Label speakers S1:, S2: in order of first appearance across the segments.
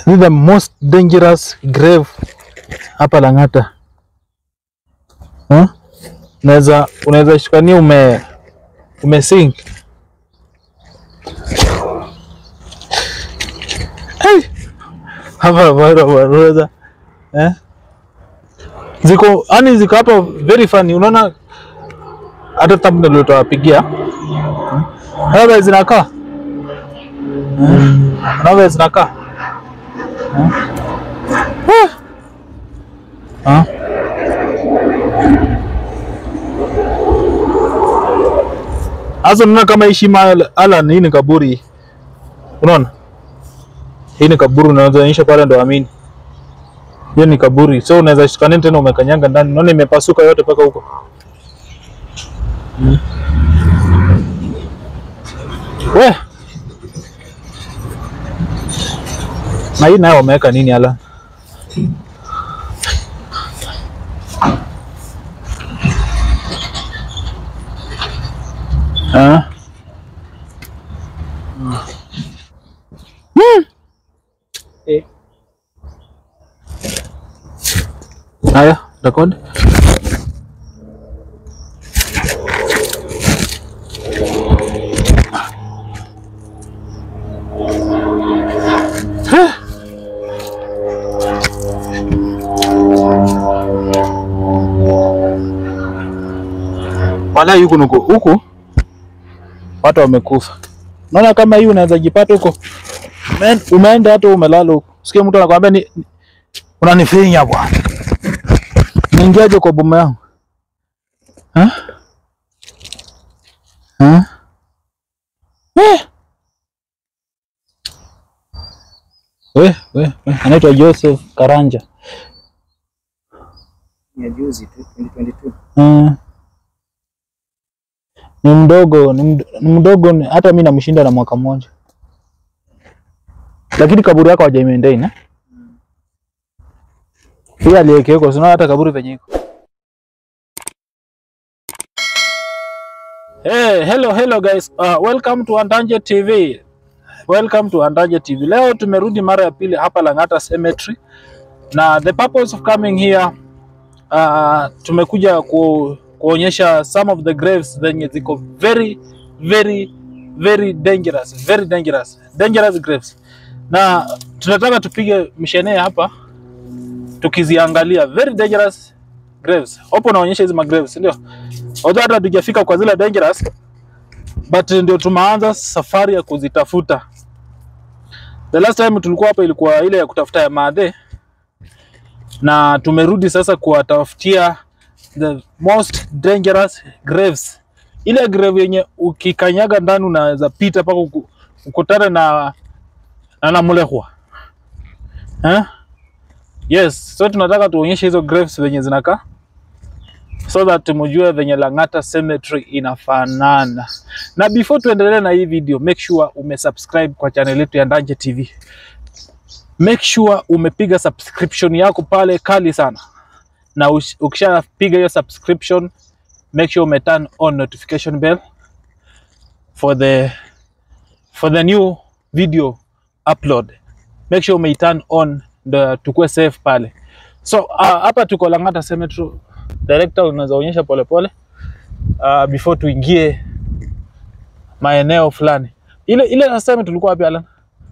S1: This is the most dangerous grave hapa Lang'ata. Huh? Unaweza unaweza shikania ume umesink. Hey! Hapa bado unaweza eh? Ziko yani ziko hapa very funny. Unaona hata thumbnail utawapigia. Hapa zinakaa. Unaona zinakaa. Ah. Sasa unaona kama heshima Alan, hii ni kaburi. Unaona? Hii ni kaburi unaweza onyesha pale ndo amini. Hiyo ni kaburi. So unaweza shikana tena umekanyanga ndani. Unaona imepasuka yote mpaka huko. Mm. We. Na hii nayo wameweka nini Alan? Ah. Hmm.
S2: Eh.
S1: Haya, record. Huh. Wala huku nuko huku watu wamekufa. Naona kama hii unaweza jipata huko Ume- umeenda hata umelala huko, sikia mtu anakwambia ni, ni- unanifinya bwana, niingiaje kwa boma yangu Ha? Ha? Eh. We, we, we. Anaitwa Joseph Karanja.
S2: Ni ya juzi tu 2022.
S1: Mm. Ni mdogo, ni md- ni mdogo, ni- hata mi namshinda na mwaka mmoja, lakini kaburi yako hawaja maintain eh? Pia aliyekiweko, sinaona hata kaburi venye iko. Hey, hello hello guys. Uh, welcome to Andanje TV. Welcome to Andanje TV. Leo tumerudi mara ya pili hapa Lang'ata Cemetery. Na the purpose of coming here uh, tumekuja ku, kuonyesha some of the graves zenye ziko very very very dangerous, very dangerous. Dangerous graves. Na tunataka tupige mshenee hapa tukiziangalia very dangerous graves. Hapo naonyesha hizi magraves, ndio. Although hata hatujafika kwa zile dangerous but ndio tumeanza safari ya kuzitafuta. The last time tulikuwa hapa ilikuwa ile ya kutafuta ya madhe, na tumerudi sasa kuwatafutia the most dangerous graves, ile grave yenye ukikanyaga ndani unaweza pita mpaka uku- ukutane na na namulehwa eh? Yes, so tunataka tuonyeshe hizo graves venye zinakaa so that mjue venye Lang'ata Cemetery inafanana. Na before tuendelee na hii video, make sure umesubscribe kwa channel yetu ya Ndanje TV. Make sure umepiga subscription yako pale kali sana, na ush- ukishapiga hiyo subscription, make sure ume turn on notification bell for the for the new video upload. Make sure ume turn on ndo tukue safe pale. So uh, hapa tuko Lang'ata Cemetery. Director, unaweza onyesha polepole uh, before tuingie maeneo fulani. Ile ile last time tulikuwa wapi Alan?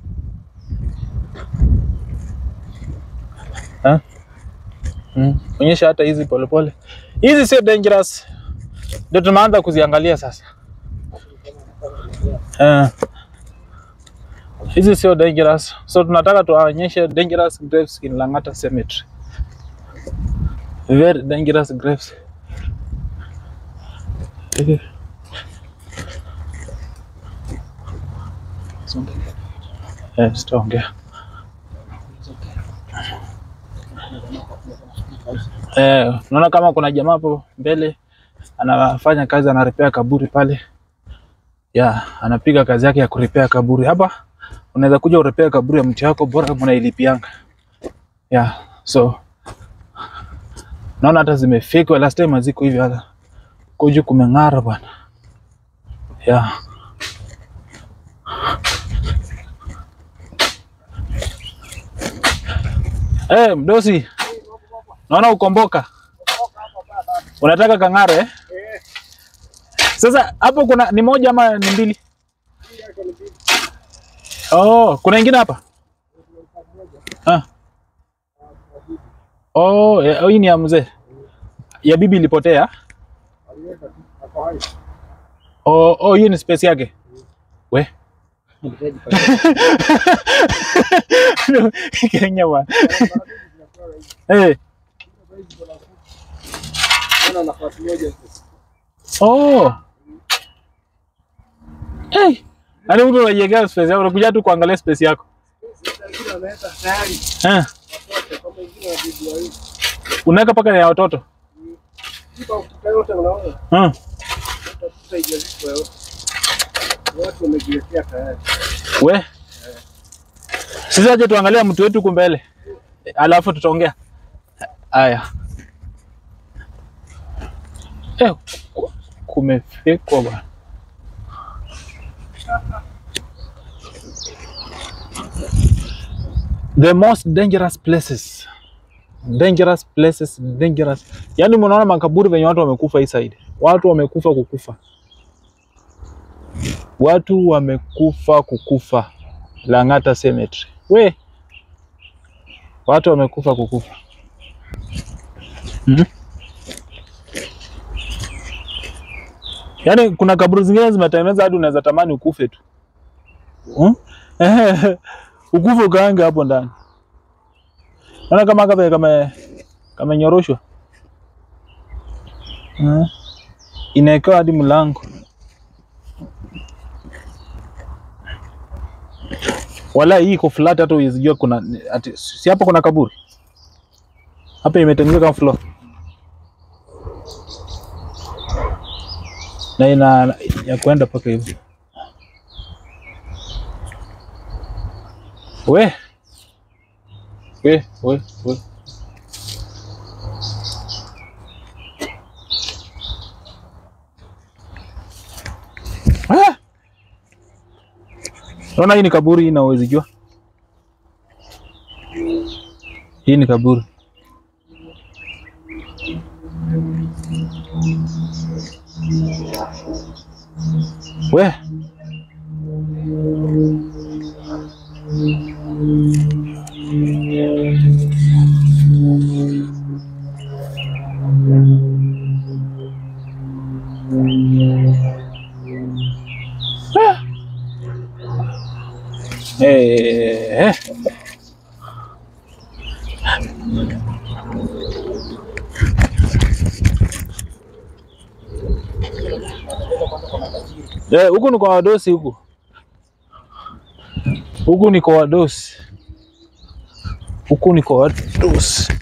S1: Ha? Mm. Onyesha hata hizi polepole. Hizi sio dangerous. Ndio tumeanza kuziangalia sasa. Eh. Hizi sio dangerous. So tunataka tuwaonyeshe dangerous graves in Lang'ata Cemetery. Very dangerous graves. Eh. Eh, sitaongea. Eh, unaona kama kuna jamaa hapo mbele anafanya kazi, anarepea kaburi pale. Ya, anapiga kazi yake ya kurepea kaburi. Hapa unaweza kuja urepea kaburi ya mtu yako bora mnailipianga. Ya, so naona hata zimefekwa last time haziko hivi hata kuju kumeng'ara bwana. Ya. Eh, mdosi. Naona ukomboka. Unataka kang'are eh? Sasa hapo kuna ni moja ama ni mbili? Oh, kuna ingine hapa? Ah. Oh, eh, hii ni ya mzee. Ya bibi ilipotea. Oh, oh, hiyo ni space yake. We. Kenya bwana. Eh. Oh. Hey. Yaani mtu unajiwekea space yako, unakuja tu kuangalia space yako. Eh. Unaweka paka ya watoto. Hmm. We. Sisi aje tuangalia mtu wetu huku mbele. Alafu tutaongea. Haya. Eh, ku- kumefekwa bwana. The most dangerous places. Dangerous places, dangerous. Yaani mnaona makaburi venye watu wamekufa hii side. Watu wamekufa kukufa. Watu wamekufa kukufa. Lang'ata Cemetery. We. Watu wamekufa kukufa. Mhm. Yaani kuna kaburi zingine zimetengeneza hadi unaweza tamani ukufe tu. Hmm? ukufe ukaange hapo ndani. Naona kama kama kama kamenyoroshwa. Hmm? Inawekewa hadi mlango. Wala hii iko flat hata uwezijua kuna ati, si hapo kuna kaburi. Hapa imetengenezwa kama floor. Na ina ya kwenda paka hivi. We. We, we, we. Ah! Naona hii ni kaburi hii na huwezi jua. Hii ni kaburi. We. Ah. Eh, eh. Eh, huku ni kwa wadosi huku. Huku ni kwa wadosi. Huku ni kwa wadosi.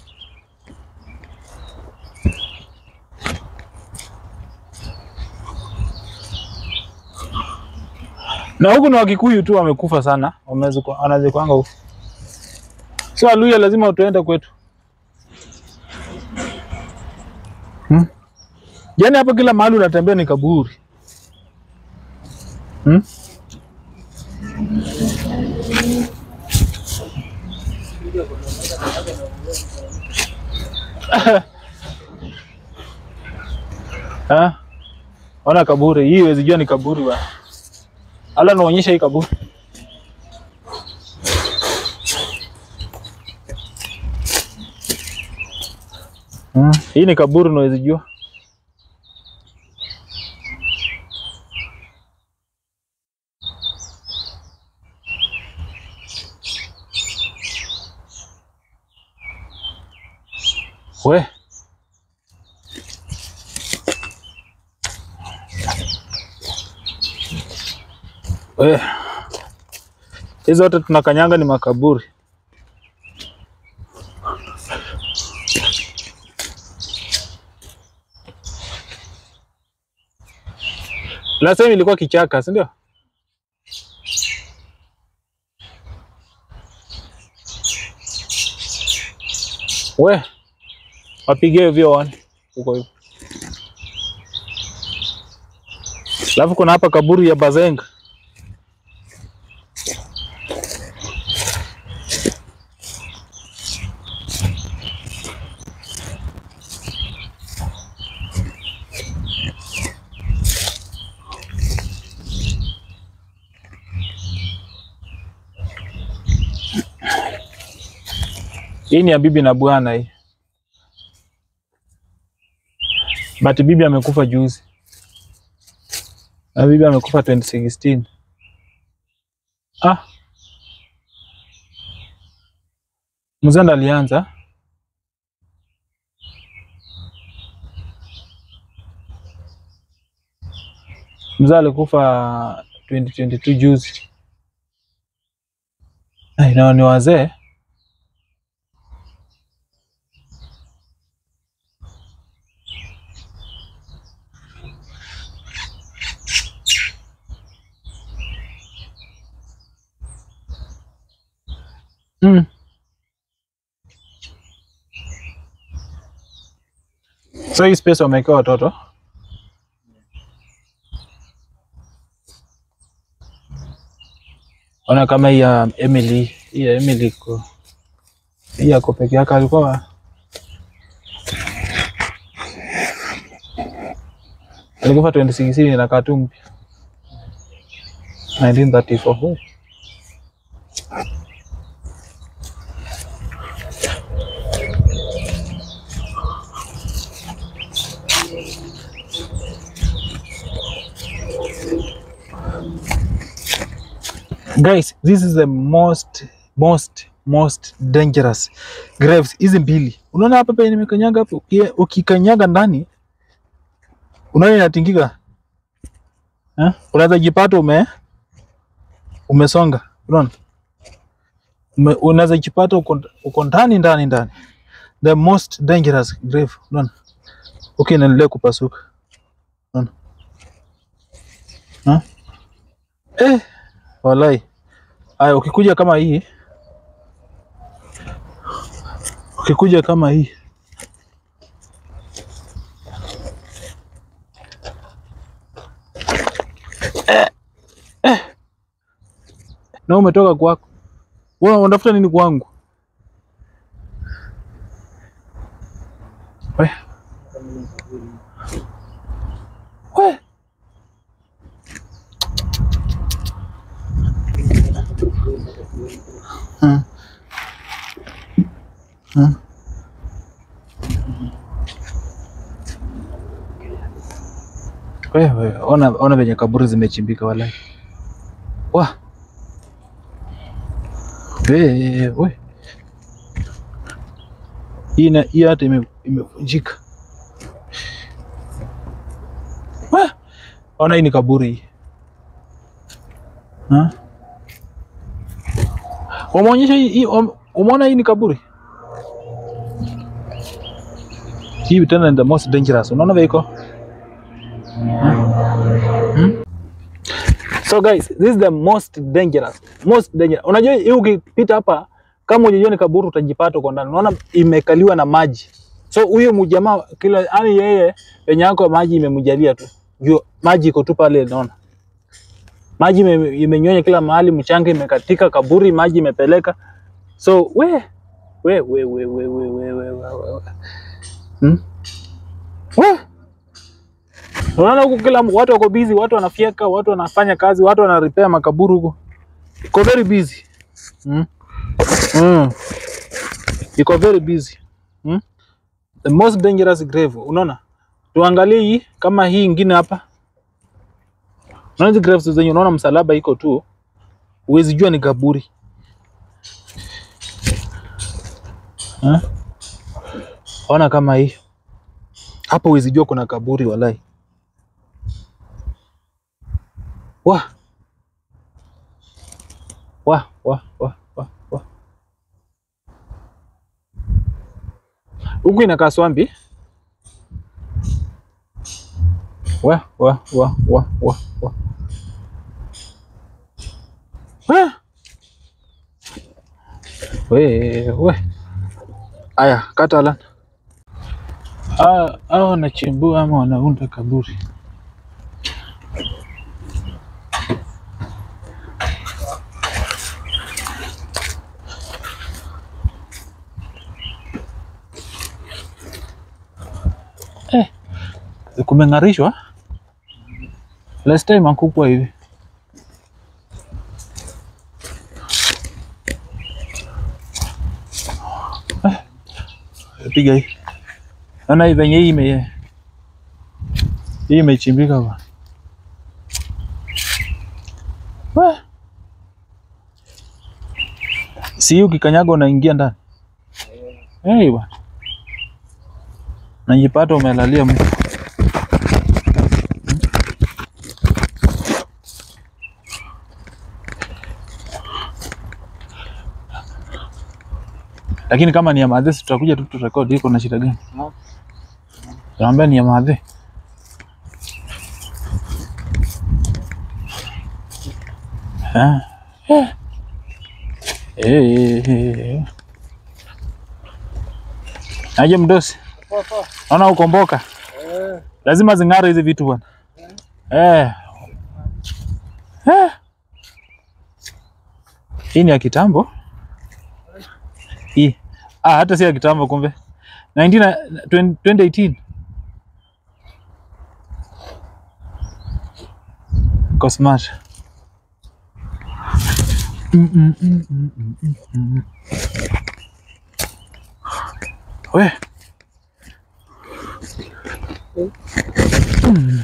S1: Na huku ni Wakikuyu tu wamekufa sana, wamezikwa wanazikwanga huku. Sio Waluhya lazima tuende kwetu. Hmm? Yaani hapo kila mahali unatembea ni kaburi. Hmm? Ah, ona kaburi hii, huwezi jua ni kaburi bwana. Ala, naonyesha hii kaburi. Hmm, hii ni kaburi unaweza jua. We. We. Hizi zote tunakanyanga ni makaburi. Last time ilikuwa kichaka, si ndio? We. Wapige hivyo one huko hivyo. Alafu kuna hapa kaburi ya Bazenga. Hii ni ya bibi na bwana hii. But bibi amekufa juzi. Na bibi amekufa 2016. Ah. Mzee ndo alianza. Mzee alikufa 2022 juzi. Ai, nao ni wazee. Mm. So hii space wamewekewa watoto. Ona kama hii ya Emily, hii ya Emily iko hii yako peke yake alikuwa alikufa 2016 na katu mpya 1934. Oh. Guys, this is the most most most dangerous graves hizi mbili. Unaona hapa penye nimekanyaga hapo, uki- ukikanyaga ndani unaona inatingika eh? Unaweza jipata ume umesonga, unaona ume, unaweza jipata uko uko ndani ndani ndani, the most dangerous grave, unaona okay, inaendelea kupasuka, unaona eh? Eh, walai Aya, ukikuja kama hii, ukikuja kama hii na umetoka kwako, wewe unatafuta nini kwangu? We. We. Hmm. Hmm. Wewe ona, ona venye kaburi zimechimbika walai. Wa. Wewe. Hii na hii hata ime- imevunjika. Wa. Ona hii ni kaburi hii. Ha? Wameonyesha hii, hii wame- umeona hii ni kaburi. Hii tena ni the most dangerous. Unaona vile iko? Hmm? So guys, this is the most dangerous. Most dangerous. Unajua hii ukipita hapa kama unajua ni kaburi utajipata uko ndani. Unaona imekaliwa na maji. So huyo mjamaa kila yani yeye penye yako maji imemjalia tu. Juu maji iko tu pale unaona. Maji ime- imenyonya kila mahali, mchanga imekatika, kaburi maji imepeleka. So we we we we we we we we we we. Hmm? We. Unaona huku kila watu wako busy, watu wanafyeka, watu wanafanya kazi, watu wana repair makaburi huko. Iko very busy. Mm. Mm. Iko very busy. Mm. The most dangerous grave. Unaona? Tuangalie hii kama hii ingine hapa. Unaona hizi graves zenye unaona msalaba iko tu. Huwezi jua ni kaburi. Eh? Ona kama hii. Hapo huwezi jua kuna kaburi walai. Wa. Wa, wa, wa, wa, wa. Huku inakaa swambi. Wa, wa, wa, wa, wa, wa. Wa. We, we. Aya, kata lan. Ah, hao wanachimbua ama wanaunda kaburi. Eh, kumeng'arishwa. Last time hakukuwa hivi. Eh. piga hii. Naona hii venye hii ime hii imechimbika bwana. We. Si hii ukikanyaga unaingia ndani. Hey, bwana. Najipata umelalia mtu. Lakini kama ni ya madhe, si tutakuja tu turekodi. Iko na shida gani?
S2: No.
S1: Naambia ni ya madhe. Ah. Eh. Eh, eh, eh. Aje mdosi,
S2: Poa poa.
S1: naona ukomboka,
S2: Eh,
S1: lazima zing'are hizi vitu bwana. Eh. Eh. Hii ni ya kitambo hii. Ah, hata si ya kitambo kumbe 19 na- 20 2018 Ko smart. Mm, mm, mm, mm, mm, mm, mm. We. Mm.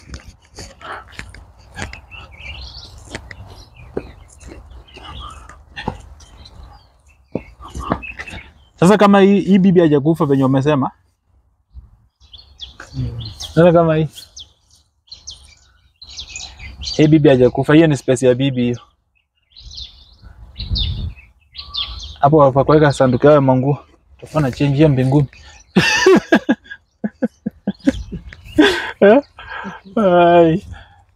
S1: Sasa kama hii, hii bibi hajakufa venye wamesema, sasa kama hii hii bibi hajakufa, hiyo ni space ya bibi hiyo. Hapo wapa kuweka sanduku yao ya manguo, tutakuwa na change ya mbinguni. Eh? Ai.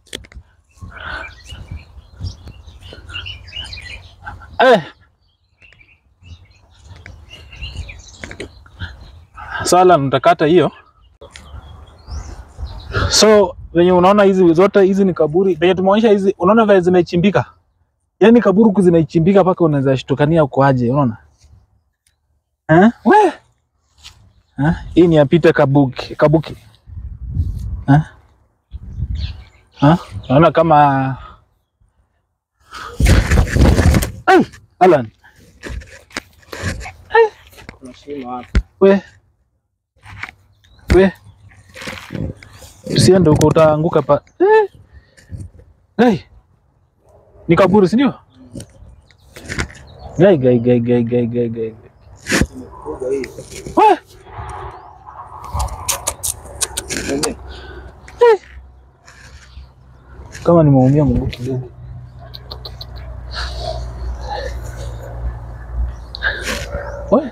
S1: Eh. Sala nitakata hiyo. So venye unaona hizi zote hizi ni kaburi. Venye tumeonyesha hizi, unaona vile zimechimbika. Yaani kaburi huku zimechimbika mpaka unaweza shtukania uko aje, unaona? Eh? We. Eh? Hii ni ya Peter Kabuki, Kabuki. Eh? Eh? Unaona kama Ai, Alan.
S2: kuna shimo hapa.
S1: We. We. Usiende huko utaanguka pa. Eh. Gai. Ni kaburi si ndio? Gai gai gai gai gai gai gai.
S2: Kubwa hii.
S1: We.
S2: Ndio.
S1: Kama nimeumia mguu kidogo. We.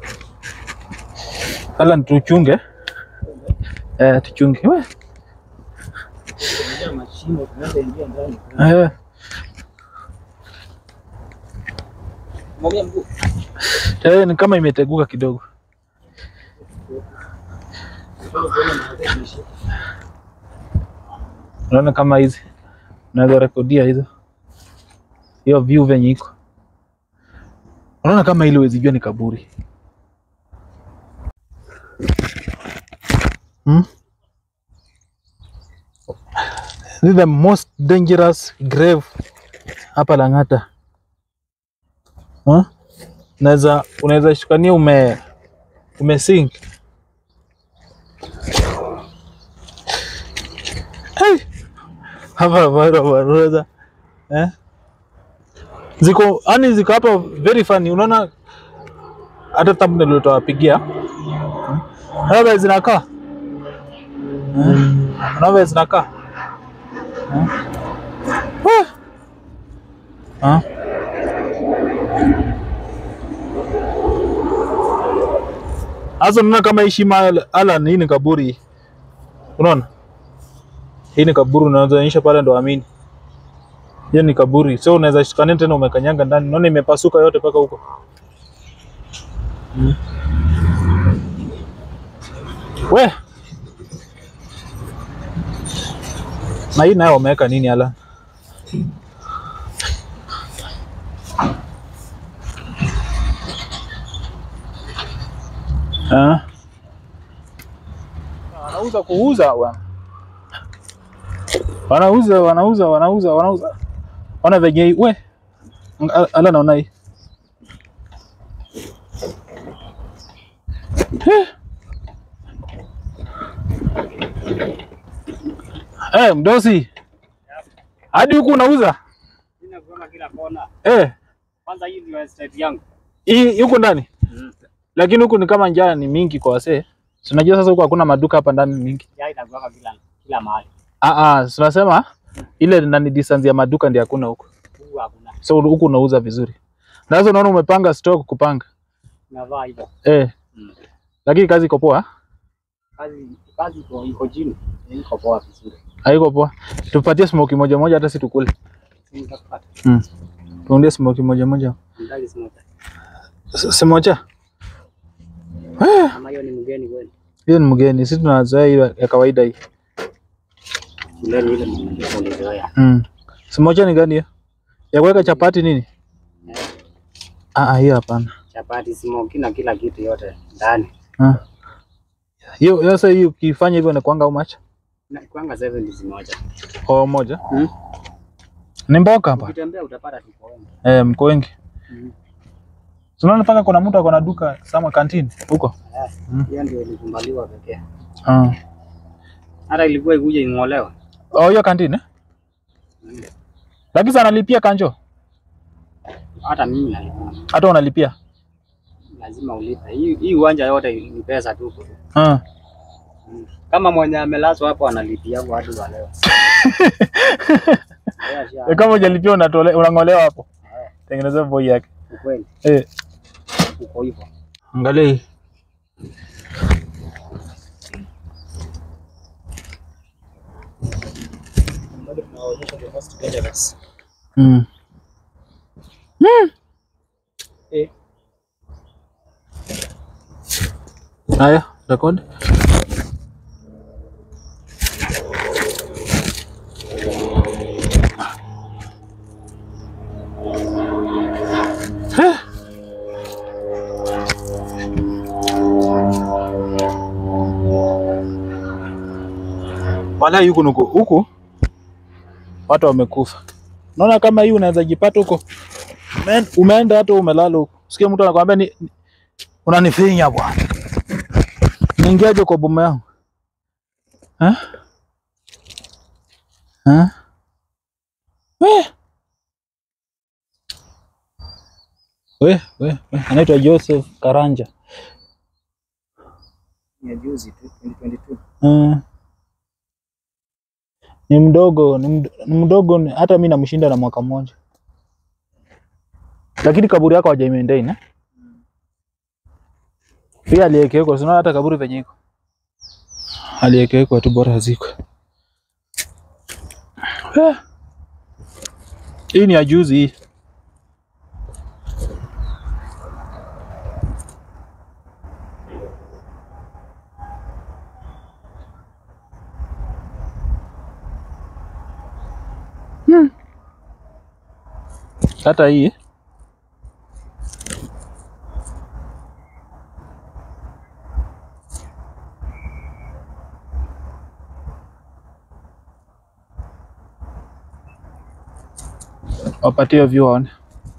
S1: Alan tuchunge. Eh, tuchunge. We.
S2: Kuna mashimo tunaweza ingia ndani.
S1: Eh.
S2: Mwambie mguu.
S1: Eh, ni kama imeteguka kidogo.
S2: Unataka kuona mahali imeshika.
S1: Unaona kama hizi unaweza rekodia hizo, hiyo view venye iko. Unaona kama ile huwezi jua ni kaburi hmm? This is the most dangerous grave hapa Lang'ata huh? Unaweza unaweza shukania ume umesink hey! hapa bado wanaweza eh? Ziko yani ziko hapa very funny, unaona hata thumbnail utawapigia unaona vile zinakaa eh? unaona vile zinakaa eh? Wah! Ah. Sasa unaona kama hii shima Alan, hii ni kaburi, unaona hii ni kaburi, unaweza onyesha pale ndo amini. Hiyo ni kaburi, so unaweza shikania tena umekanyanga ndani, unaona imepasuka yote mpaka huko mm. We na hii nayo wameweka nini Alan? Ah. Wanauza kuuza bwana. Wanauza wanauza wanauza wanauza. Ona venye hii- we. Ala naona hii. Eh, mdosi. Hadi huku unauza?
S2: Ninakuona kila kona.
S1: Eh,
S2: Kwanza hii ndio estate yangu.
S1: hii huku ndani. Lakini huku ni kama njaa ni mingi kwa wasee. Si Unajua sasa huku hakuna maduka hapa ndani mingi.
S2: Ya inakuwa kila kila mahali.
S1: Ah ah, tunasema ile nani distance ya maduka ndio hakuna huku.
S2: Huku hakuna.
S1: So huku unauza vizuri. Na sasa unaona umepanga stock kupanga.
S2: Navaa hivyo.
S1: Eh.
S2: Mm.
S1: Lakini kazi iko poa?
S2: Kazi kazi iko iko chini. Iko poa vizuri.
S1: Haiko poa. Tupatie smoke moja moja hata si tukule.
S2: Nitakupata.
S1: Mm. Tuondie smoke moja moja.
S2: Ndani simoja.
S1: S- Simoja.
S2: Kama hiyo ni mgeni kweli.
S1: Hiyo ni mgeni, sisi tunazoea hiyo ya kawaida hii.
S2: Mgeni ile mgeni
S1: Mm. Simoja ni gani hiyo? Ya kuweka chapati nini? Ah, ah, hiyo hapana.
S2: Chapati, smoki na kila kitu yote ndani.
S1: Ah. Hiyo hiyo sasa hiyo ukifanya hivyo ni kwanga how much?
S2: Na kwanga 70 zimoja.
S1: Kwa moja.
S2: Mm.
S1: Ni mboka hapa.
S2: Ukitembea utapata tu kwa wengi.
S1: Eh, mko wengi.
S2: Mm.
S1: Tunaona mpaka kuna mtu ako na duka sama canteen huko.
S2: Eh,
S1: Mm.
S2: Hiyo ndio ilikumbaliwa pekee.
S1: Ah.
S2: Hata ilikuwa ikuje ing'olewa.
S1: Oh, hiyo canteen eh? Lakini sana analipia kanjo.
S2: Hata mimi nalipa.
S1: Hata unalipia.
S2: Lazima ulipe. Hii hii uwanja yote ni pesa tu.
S1: Ah.
S2: Kama mwenye amelazwa hapo analipia watu wa leo. Haya, sha-
S1: E, kama hujalipia unatole unang'olewa hapo.
S2: Eh,
S1: Tengeneza boy yake.
S2: ukweli
S1: Eh,
S2: uko hivyo.
S1: angalia hii.
S2: Bado tunawaonyesha the most dangerous.
S1: Mm.
S2: Eh,
S1: Haya, record. Eh. Wala huku nuko huku watu wamekufa. Naona kama hii unaweza jipata huko. Umeenda- Umeenda hata umelala huko. Sikia mtu anakuambia ni ni- unanifinya bwana. Niingiaje kwa boma yangu? Eh? Eh? We. We, we, we. Anaitwa Joseph Karanja.
S2: ni ya juzi tu 2022.
S1: Mm. Ni mdogo, ni md- ni mdogo, ni- hata mi namshinda na mwaka mmoja, lakini kaburi yako hawajaimaintain eh? Pia aliyekeekwa, sinaona hata kaburi venye iko aliyekeekwa tu, bora haziko. Eh. Hii ni ya juzi hii. Hata hii wapatie view waone.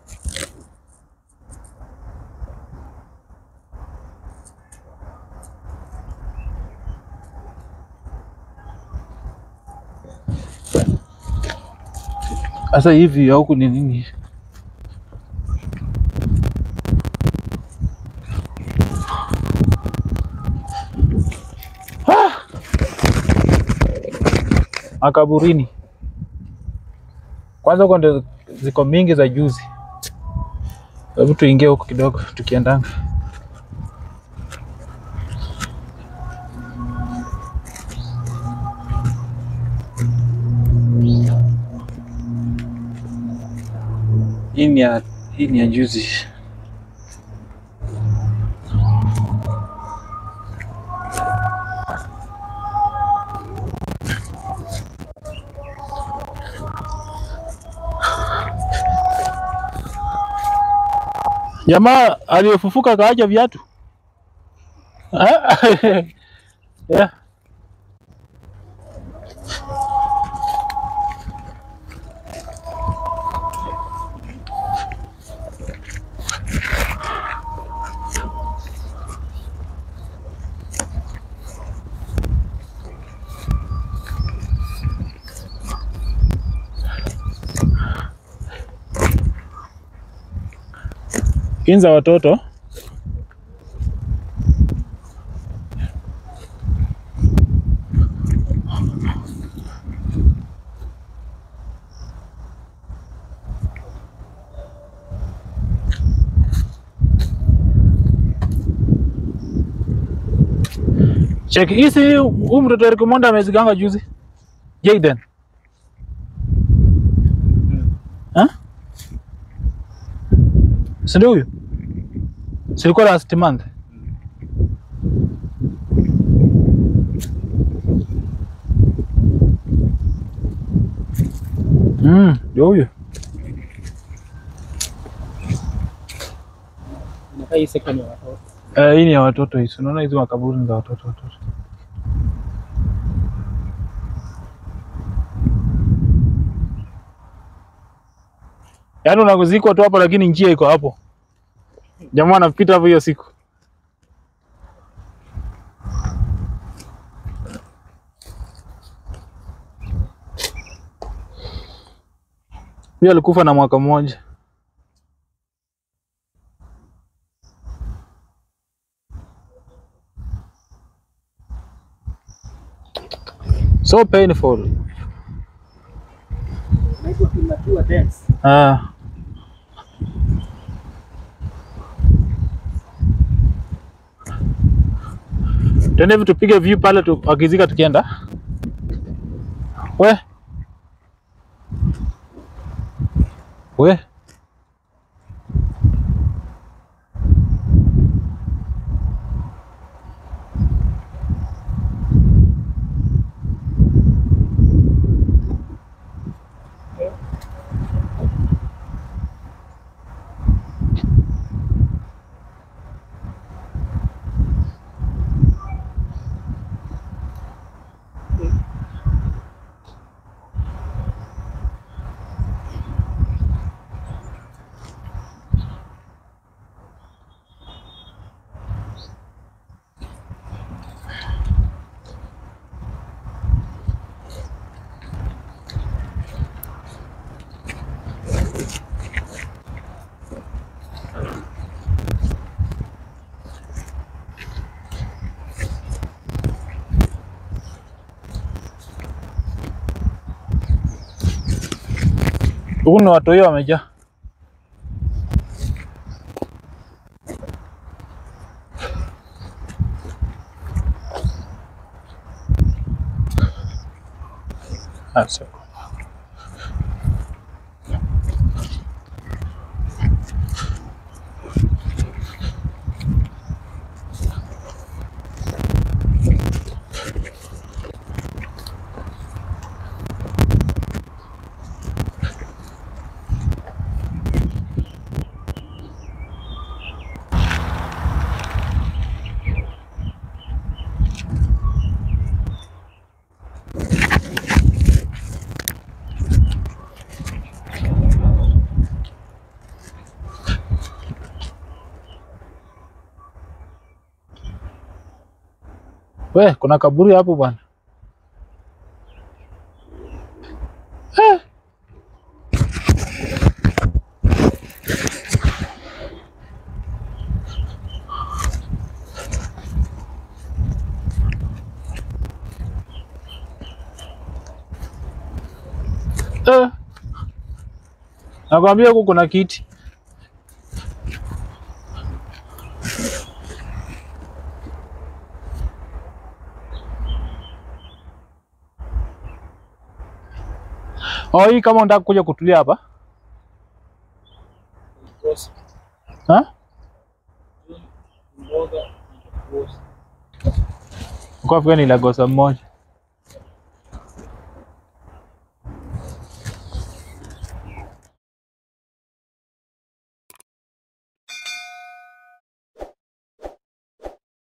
S1: Sasa hivi ya huku ni nini? Ah! Makaburini kwanza, huko ndio ziko mingi za juzi. Hebu tuingie huko kidogo, tukiendanga hii ni ya hii ni ya juzi. Jamaa aliyefufuka kaacha viatu Eh? yeah. Kinza watoto. Check hizi huyu mtoto Eric Monda ameziganga juzi. Jaden. Ha? Si ndio huyu? Silikuwa last month. Mm, ndio huyu.
S2: Inakaa hii second ya watoto.
S1: Eh, hii ni ya watoto hizi. Unaona hizi makaburi ni za watoto watoto. Yaani unakuzikwa tu hapo lakini njia iko hapo. Jamaa anapita hapo hiyo siku. Huyo alikufa na mwaka mmoja. So painful.
S2: Inaitwa premature death.
S1: Ah. Twende hivi tupige view pale tu, wakizika tukienda. We. We. Huku ni watu hiyo wamejaa. Ah, sio. We, kuna kaburi hapo bwana. Eh. Eh. Nakwambia huku kuna kiti. Oh, hii kama unataka kuja kutulia hapa. Ha? Kwa Afrika ni Lagosa mmoja.